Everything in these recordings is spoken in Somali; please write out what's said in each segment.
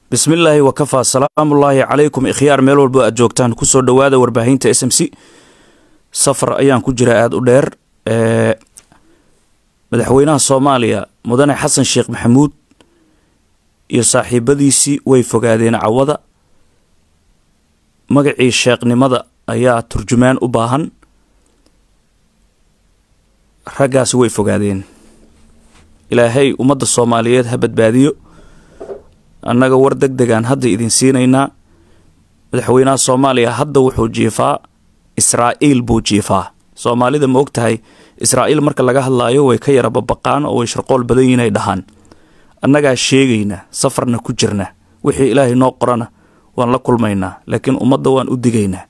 bismillaahi wakafaa salaamullaahi calaykum ikhyaar meel walbo aad joogtaan kusoo dhowaada warbaahinta s m c safar ayaan ku jira aada u dheer madaxweynaha soomaaliya mudane xasan sheekh maxamuud iyo saaxiibadiisii way fogaadeen cawada magacii sheekhnimada ayaa turjumaan u baahan raggaasi way fogaadeen ilaahay ummadda soomaaliyeed ha badbaadiyo annaga war deg degaan hadda idin siinaynaa madaxweynaha soomaaliya hadda wuxuu jiifaa israa'iil buu jiifaa soomaalida ma og tahay israa'iil marka laga hadlaayo way ka yara babaqaan oo way sharqool badan yihin ay dhahaan annagaa sheegayna safarna ku jirna wixii ilaahay noo qorana waan la kulmaynaa laakiin ummadda waan u digaynaa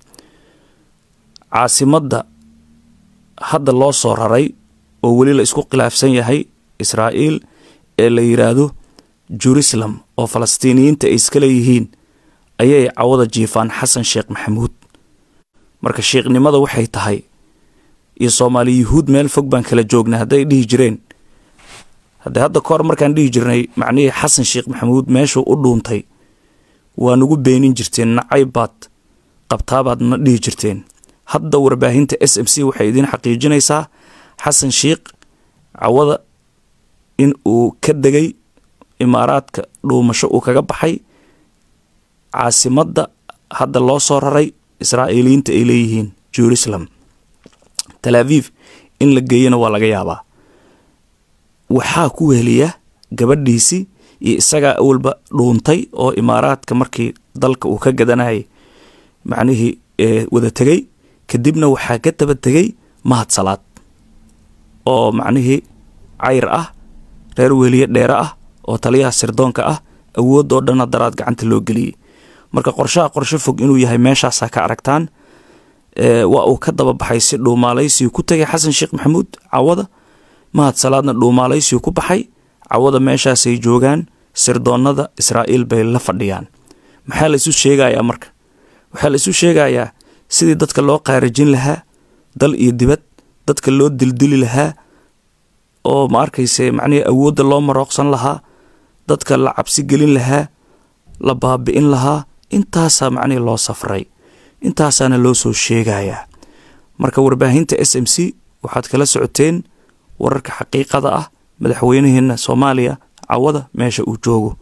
caasimadda hadda loo soo raray oo weli la isku khilaafsan yahay israa'iil ee la yidhaahdo jerusalem oo falastiiniyiinta ay iska leeyihiin ayay cawada jiifaan xasan sheekh maxamuud marka sheekhnimada waxay tahay iyo soomaali yuhuud meel fog baan kala joognay hadday dhihi jireen haddee hadda kahor markaan dhihi jirnay macnihii xasan sheekh maxamuud meeshuu u dhuuntay waa nugu beenin jirteen nacayb baad qabtaabaad na dhihi jirteen hadda warbaahinta s m c waxay idiin xaqiijinaysaa xasan sheekh cawada in uu ka degay imaaraadka dhuumasho uu kaga baxay caasimadda hadda loo soo raray israa'iiliyiinta ay leeyihiin jerusalem tal aviv in la geeyana waa laga yaabaa waxaa ku weheliya gabadhiisii iyo isagaa awalba dhuuntay oo imaaraadka markii dalka uu ka gadanayay macnihii wada tegey kadibna waxaa ka daba tegey mahad salaad oo macnihii cayr ah reer weliye dheere ah oo taliyaha sirdoonka ah awoodoo dhanna daraad gacanta loo geliyey marka qorshaha qorsho fog inuu yahay meeshaasaa ka aragtaan waa uu ka daba baxay si dhuumaalaysigu ku tegay xasan sheekh maxamuud cawada mahad salaadna dhuumaalaysigu ku baxay cawada meeshaasay joogaan sirdoonnada israa'iil bay la fadhiyaan maxaa la isu sheegayaa marka waxaa la isu sheegayaa sidii dadka loo qaarajin lahaa dal iyo dibad dadka loo dildili lahaa oo ma arkayse macnihii awoodda loo marooqsan lahaa dadka la cabsi gelin lahaa la baabi'in lahaa intaasaa macnihii loo safray intaasaana loo soo sheegayaa marka warbaahinta s m c waxaad kala socoteen wararka xaqiiqada ah madaxweynaheenna soomaaliya cawada meesha uu joogo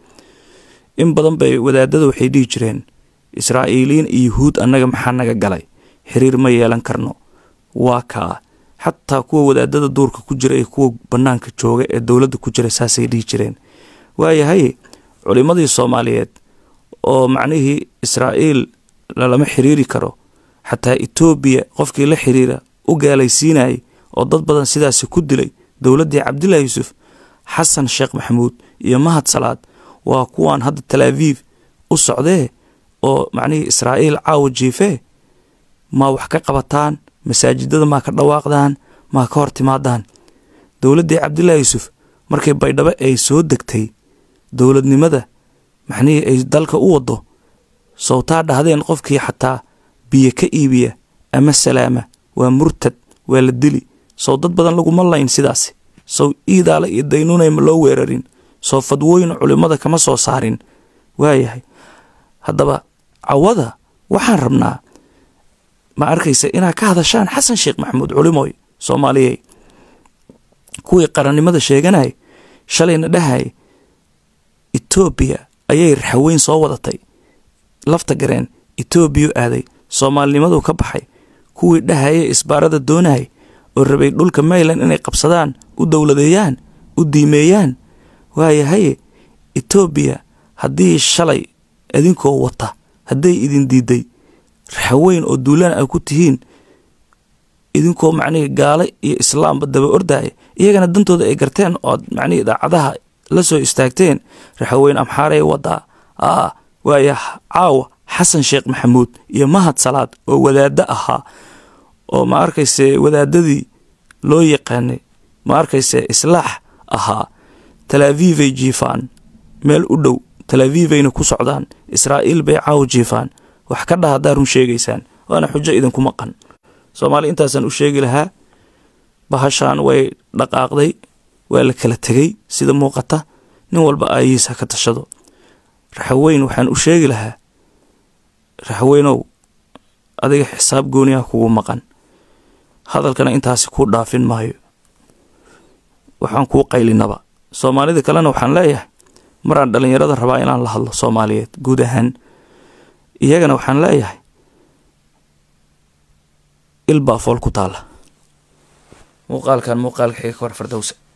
in badan bay wadaadada waxay dhihi jireen israa'iiliyiin iyo yuhuud annaga maxaa naga galay xiriir ma yeelan karno waa kaa xataa kuwa wadaadada duurka ku jira ee kuwa bannaanka jooga ee dowladda ku jira saasay dhihi jireen waayahay culimmadii soomaaliyeed oo macnihii israa'iil lalama xiriiri karo xataa etoobiya qofkii la xiriira u gaalaysiinayay oo dad badan sidaasi ku dilay dowladdii cabdilaahi yuusuf xasan sheekh maxamuud iyo mahad salaad waa kuwaan hadda talaaviif u socdee oo macnihii israa'iil caawa jiifee maa wax ka qabataan masaajidada maa ka dhawaaqdaan maa ka hor timaadaan dowladdii cabdilaahi yuusuf markii baydhabo ay soo degtay dowladnimada maxnihii ay dalka u waddo sowtaa dhahdeen qofkii xataa biyo ka iibiya ama salaama waa murtad waa la dili sow dad badan laguma layn sidaasi sow iidaala iyo daynuunay ma loo weerarin soo fadwooyin culimmada kama soo saarin waayahay haddaba cawada waxaan rabnaa ma arkaysa inaad ka hadashaan xasan sheekh maxamuud culimooy soomaaliyey kuwii qarannimada sheeganay shalayna dhahay etoobiya ayay raxaweyn soo wadatay lafta gareen etoobiyu aaday soomaalinimadu ka baxay kuwii dhahaya isbaarada doonayay oo rabay dhulka mayland inay qabsadaan u dowladeeyaan u diimeeyaan waayahaye etoobiya haddii shalay idinkoo wata hadday idin diiday raxaweyn oo duulaan a ku tihiin idinkoo macnihii gaale iyo islaamba daba ordaya iyagana dantooda ay garteen ood macnihii idaacadaha la soo istaagteen raxaweyn amxaarey wadaa aa waaya caawa xasan sheekh maxamuud iyo mahad salaad oo wadaaddo ahaa oo ma arkayse wadaadadii loo yaqaanay ma arkayse islaax ahaa talaaviivay jiifaan meel u dhow talaaviivayna ku socdaan israa'iil bay caawa jiifaan wax ka dhaha haddaa run sheegaysaan waana xujo idinku maqan soomaaliya intaasaan u sheegi lahaa bahashaan way dhaqaaqday waa la kala tegey sida muuqata nin walba aayihiisa ka tashado raxaweyn waxaan u sheegi lahaa raxaweynow adiga xisaab gooniyaha kugu maqan hadalkana intaasi kuu dhaafin maayo waxaan kuu qaylinaba soomaalida kalena waxaan leeyahay maraan dhallinyarada rabaa inaan la hadlo soomaaliyeed guud ahaan iyagana waxaan leeyahay ilbaa fool ku taala muuqaalkan muuqaalka xiga ka war fardowsa